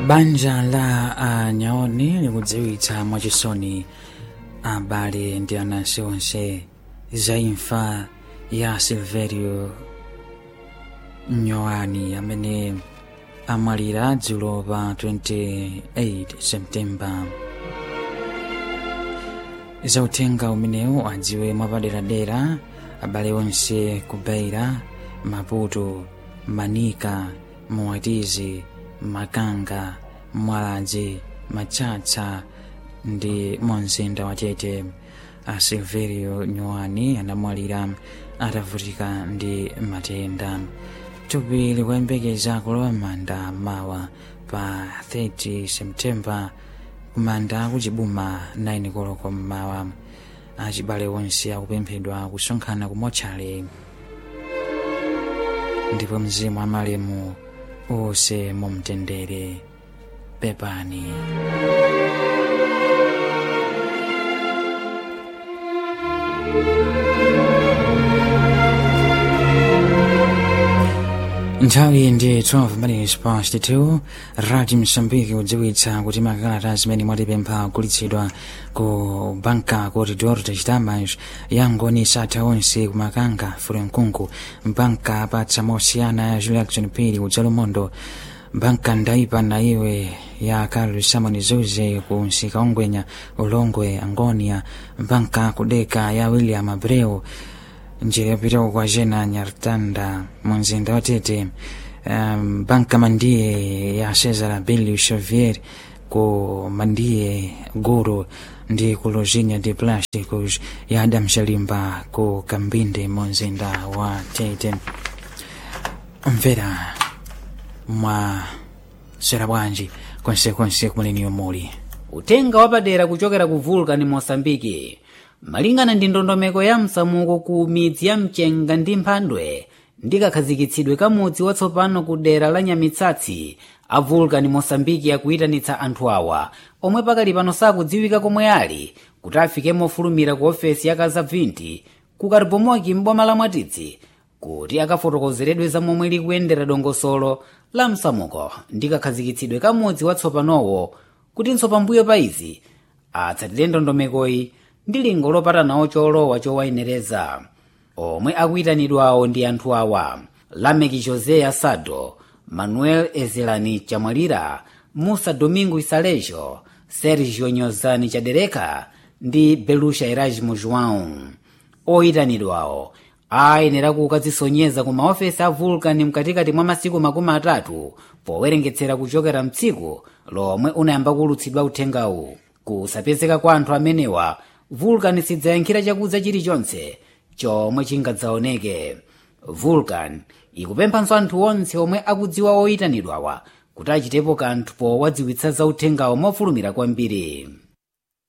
banja la anyaoni likudziwitsa mwachisoni abale ndi anansi onse za imfa ya silverio nyoani amene amwalira dzulo pa 28 septemba zauthenga umenewu adziwe mwapaderadera abale onse kubeira maputo manika muwatizi makanga mwaladzi matsatsa ndi mumzinda wa tete a silverio nyoani anamwalira atavutika ndi matenda thupi likuyembekeza kulowa manda mawa pa 30 septemba kumanda kuchibuma 9 koloko mmawa achibale onse akupemphedwa kusonkhana kumotchale ndipo mzimu wa malemu uwuse mumtendere pepani nthawi ndi 12 minutes past 2 radio msambiki kudziwitsa kuti makalata zimene mwatipempha kugulitsidwa ku banka corridor de chitamas yangoni satha onse kumakanga furenkunku banka apatsa mosiyana ya julia jackson pili udzalumondo banka ndaipa na iwe ya carlos simon zuze ku nsika ongwenya ulongwe angonia banka kudeka ya william abreu njira yapitako kwa jena nyartanda mumzinda wa tete um, banka mandiye ya cesar belio xavier ku mandiye guru ndi ku lozinha de plásticos ya adam shalimba ku kambinde mumzinda wa tete mvera mwa sera bwanji konsekonse kumuleni muli utenga wapadera kuchokera ku vulcan mosambiki malingana ndi ndondomeko ya msamuko ku midzi ya mchenga ndi mphandwe ndi kakhazikitsidwe ka mudzi watsopano ku dera la nyamitsatsi a vulcan mosambiki akuyitanitsa anthu awa omwe pakali pano sakudziwika komwe ali kuti afike mofulumira ku ofesi ya kazabvinti ku karibomoki m'boma la mwatitsi kuti akafotokozeredwe za momwe likuyendera dongosolo la msamuko ndi kakhazikitsidwe ka mudzi watsopanowo kutinso pambuyo pa izi atsatire ndondomekoyi ndi lingo lopatanawo cholowa chowayenereza omwe akuyitanidwawo ndi anthu awa lameki josé asado manuel ezelani chamwalira musa domingo isalejo sergio nyozani chadereka ndi belusha erasmo joão oyitanidwawo ayenera kukadzisonyeza ku maofesi a vulcan mkatikati mwa masiku makumi atatu powerengetsera kuchokera mtsiku lomwe unayamba kulutsidwa uthengawu kusapezeka kwa anthu amenewa vulcan sidzayankhira chakudza chilichonse chomwe chingadzaoneke vulcan ikupemphanso anthu onse omwe akudziwa oyitanidwawa kuti achitepo kanthu powadziwitsa za uthengawo mofulumira kwambiri